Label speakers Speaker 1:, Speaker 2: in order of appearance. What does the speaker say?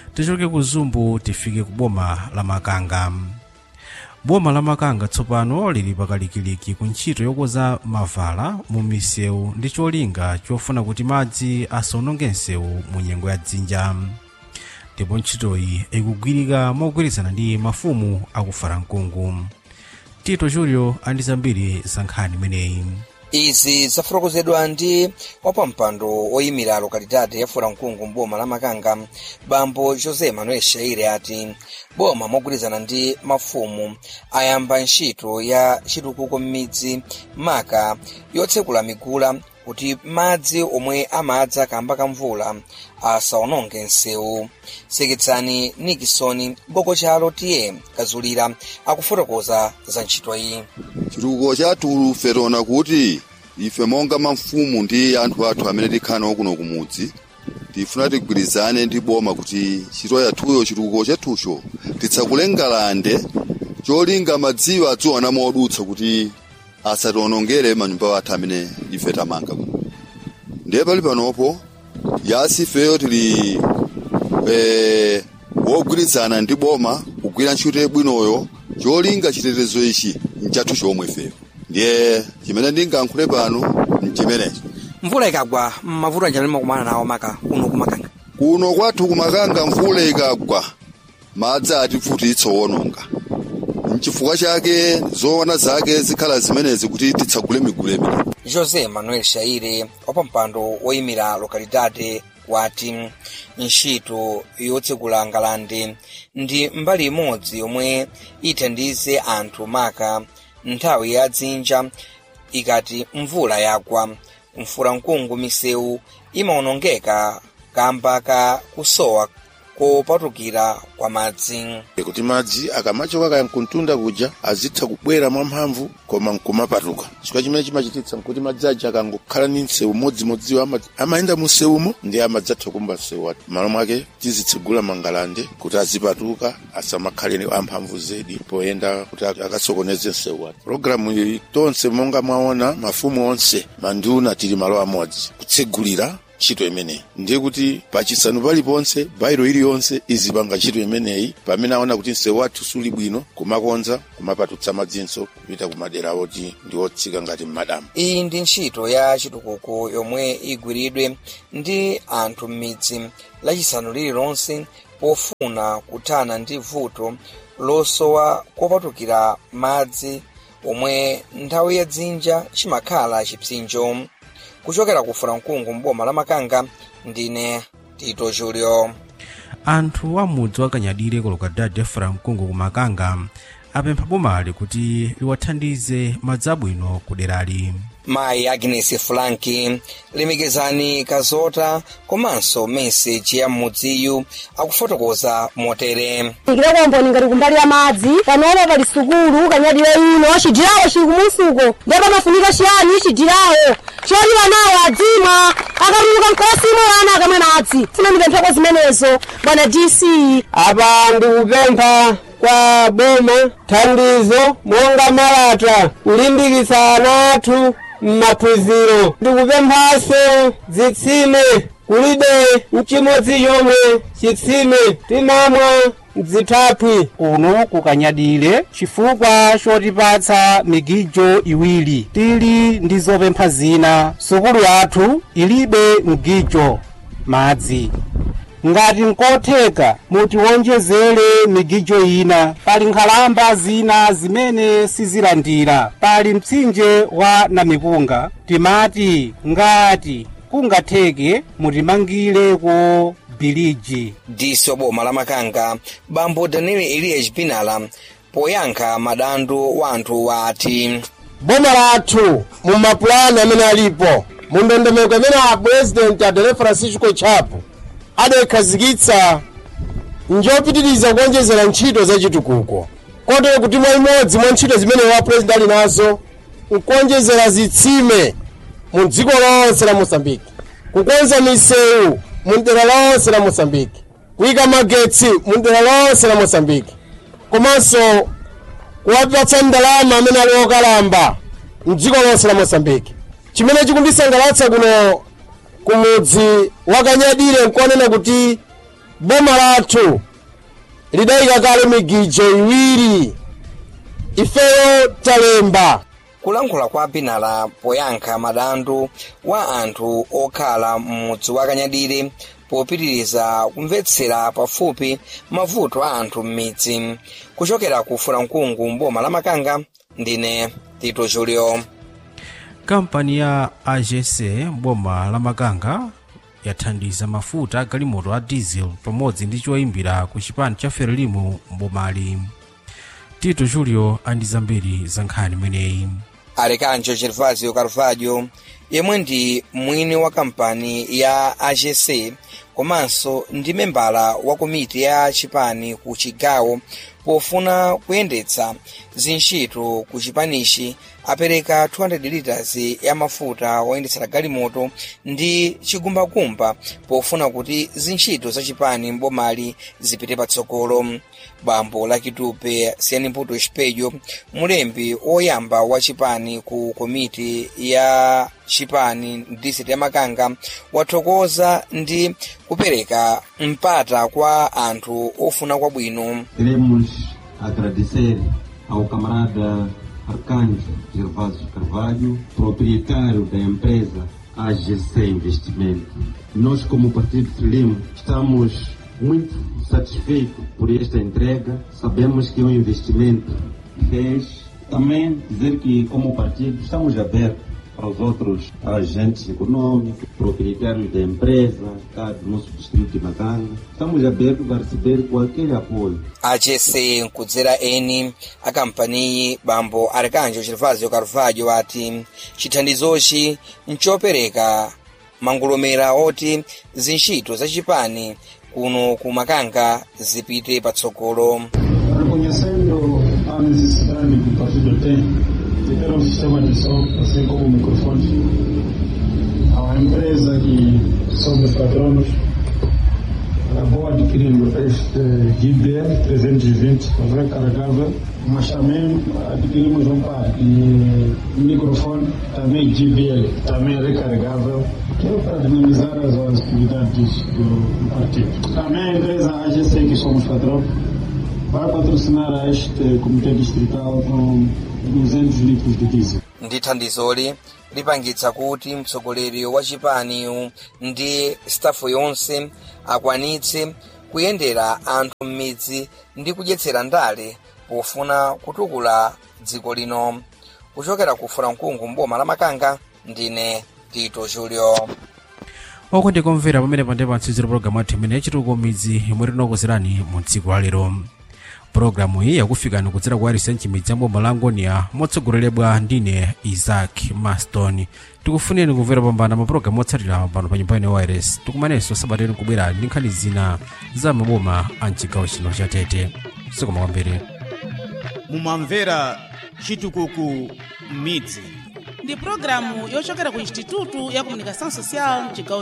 Speaker 1: tichoke ku zumbu tifike ku boma la makanga boma la makanga tsopano lili pakalikiliki ku ntchito yokonza mavala mu misewu ndi cholinga chofuna kuti madzi asawononge msewu mu nyengo ya dzinja ndipo ntchitoyi ikugwirika mogwirizana ndi mafumu akufara mkungu tito julio andi zambiri za nkhani imeneyi
Speaker 2: izi zafotokozedwa ndi wapampando oyimira lokalidade ya furamkungu mboma la makanga bambo josé manuel shaire ati boma mogwirizana ndi mafumu ayamba ntchito ya chitukuko m'midzi maka yotsekula migula kuti madzi omwe amadza kamba ka mvula asawononge msewu seketsani nikisoni boko chalo tiye kazulira akufotokoza za ntchito iyi
Speaker 3: chitukuko chathu ferona kuti ife monga mafumu ndi anthu athu amene tikhala kuno kumudzi tifuna tigwirizane ndi boma kuti ntchito yathuyo chitukuko chathucho titsakule ngalande cholinga madziwo adziona modutsa kuti asatiwonongere manyumba athu amene ife tamanga kuno ndiye pali panopo yasi ifeyo tili eh, wogwirizana ndi boma kugwira ntchito yabwinoyo cholinga chitetezo ichi nchathu chomwe feyo ndiye chimene ndingayankhule pano nchimenechi
Speaker 2: mvula ikagwa mavuto anjani makumana nawo maka kuno kumakanga
Speaker 3: kuno kwathu kumakanga mvula ikagwa madzi atifutitsa wononga mchifukwa chake zoona zake zikhala zimenezi kuti titsagule migulu imene
Speaker 2: josé manuel shaire wapampando woyimira lokalidade wati ntchito yotsekula ngalande ndi mbali imodzi yomwe ithandize anthu maka nthawi ya dzinja ikati mvula yagwa mfuramkungu misewu imawonongeka kamba ka kusowa kopatukira kwa madzi
Speaker 4: kuti madzi akamachoka kaya mkuntunda kuja azitha kubwera mwamphamvu koma nkumapatuka chifukwa chimene chimachititsa nkuti madzi aja akangokhala ni msewu modzimodziwo ama, amayenda mu msewumo ndi amadzatha kumba msewu wati malo mwake tizitsegula mangalande kuti azipatuka asamakhale amphamvu zedi poyenda kuti akasokoneze msewu wati pologalamu iyi tonse monga mwaona mafumu onse manduna tili malo amodzi kutsegulira ntchito imeneyi ndiye kuti pachisanu paliponse bairo iliyonse izipanga ntchito imeneyi pamene aona kuti msewu wathu suli bwino kumakonza kumapatutsa madzinso kupita kumadera oti ndi otsika ngati m'madamu
Speaker 2: iyi ndi ntchito ya chitukuko yomwe igwiridwe ndi anthu m'midzi lachisanu lililonse pofuna kuthana ndi vuto losowa kopatukira madzi omwe nthawi ya dzinja chimakhala chipsinjo kuchokera ku furamkungu mboma la makanga ndine tito julio
Speaker 1: anthu a mudzi wakanyadire ku lokalidade furamkungu ku makanga apempha bomali kuti liwathandize madzi abwino ku derali
Speaker 2: mayi agnes franki lemekezani kazota komanso meseji ya m'mudziyu akufotokoza motere
Speaker 5: ikileko ngati kumbali ya madzi panopo pali sukulu kanyadire ino cidirawo cili kumusuko ndipo pamafunika ciyani cidirawo choliwa nawo adzimwa akatuluka mkosimo ana akamwe madzi sina ndipempheko zimenezo bwana dc
Speaker 6: apa ndikupempha kwa boma thandizo monga malata kulimbikitsa ana athu m'maphunziro ndikupemphanso zitsime kulibe mchimodzi chomwe chitsime timamwa mzithaphwi
Speaker 7: kuno kukanyadire chifukwa chotipatsa migijo iwiri tili ndi zopempha zina sukulu yathu ilibe mgijo madzi ngati nkotheka mutiwonjezere migijo ina pali nkhalamba zina zimene sizilandira pali mtsinje wa namipunga timati ngati kungatheke mutimangireko biliji
Speaker 2: disi wa boma la makanga bambo daniel eliya chipinala poyankha madandaulo wa anthu wati
Speaker 6: boma lathu mu mapulani amene alipo mu ndondomeko imene a president adele francisco chapo adayikhazikitsa njopitiriza kuonjezera ntchito za chitukuko kotero kuti mwa imodzi mwa ntchito zimene wa president ali nazo nkuonjezera zitsime mu dziko lonse la mosambiki kukonza misewu mu dera lonse la mosambiki kuyika magetsi mu dera lonse la mosambiki komanso kuwapatsa ndalama amene ali okalamba mdziko lonse la mosambiki chimene chikundisangalatsa kuno kumudzi wakanyadire nkuonena kuti boma lathu lidayika kale migijo iwiri ifeyo talemba
Speaker 2: kulankhula kwa binala poyankha madandaulo wa anthu okhala m'mudzi wa kanyadire popitiriza kumvetsera pafupi mavuto a anthu m'midzi kuchokera ku fulamkungu mboma la makanga ndine tito julio
Speaker 1: kampani ya agc boma la makanga yathandiza mafuta agalimoto a diesel pamodzi ndi choyimbira ku chipani cha ferelimo mbomali tito julio andi zambiri za nkhani imeneyi
Speaker 2: alekanjo gervasio carvalho yemwe ndi mwini wa kampani ya agc komanso ndi membala wa komiti ya chipani ku chigawo pofuna kuyendetsa zintchito ku chipanichi apereka 200 liters ya mafuta oyendetsera galimoto ndi chigumbagumba pofuna kuti zintchito za chipani mbomali zipite patsogolo bambo lakitupe siyanimputo espelho mulembi oyamba wa chipani ku komiti ya chipani district ya makanga wathokoza ndi kupereka mpata kwa anthu ofuna kwabwino
Speaker 8: Queremos agradecer ao camarada Arcanjo Gervásio Carvalho, proprietário da empresa AGC Investimento. Nós, como Partido Frelimo, estamos muito satisfeitos por esta entrega. Sabemos que é um investimento que fez. Também dizer que, como partido, estamos abertos para os outros agentes econômicos, proprietários da empresa, cá do nosso distrito de Macanga. Estamos abertos a receber qualquer apoio.
Speaker 2: agc nkudzera eni a kampaniyi bambo arkanjo gervasio carvalho ati chithandizochi nchopereka mangolomera oti zintchito za chipani kuno ku makanga zipite patsogolo
Speaker 9: Reconhecendo a necessidade que o partido tem de ter um sistema de som, assim como o microfone, a empresa que somos patronos acabou adquirindo este GBL 320 recarregável, mas também adquirimos um par de microfone, também GBL, também recarregável, que é para dinamizar as atividades do partido. Também a empresa AGC, que somos patrão, vai patrocinar este comitê distrital com 200 litros de diesel.
Speaker 2: ndi thandizoli lipangitsa kuti mtsogoleri wa chipaniyu ndi stafu yonse akwanitse kuyendera anthu m'midzi ndi kudyetsera ndale pofuna kutukula dziko lino kuchokera ku fulamkungu mboma la makanga ndine tito julio
Speaker 1: oko ndikomvera pamene pande pantsiziro pologalamu yathu imene yachitukuko midzi yomwe tinakukozerani mu tsiku la lero pologalamu iyi yakufikani kudzera ku arisenchi midzi ya boma la angonia motsogoleredwa ndine isaac maston tikufuneni kumvera pambana mapulogalamu otsatira pano pa nyumba ine wires tikumanenso sabateni kubwera ndi nkhani zina za maboma a mchigawo chino cha tete sikoma kwambiri
Speaker 10: mumamvera chitukuko midzi
Speaker 11: ndi pulogalamu yochokera ku institutu ya comunicação social mchigawo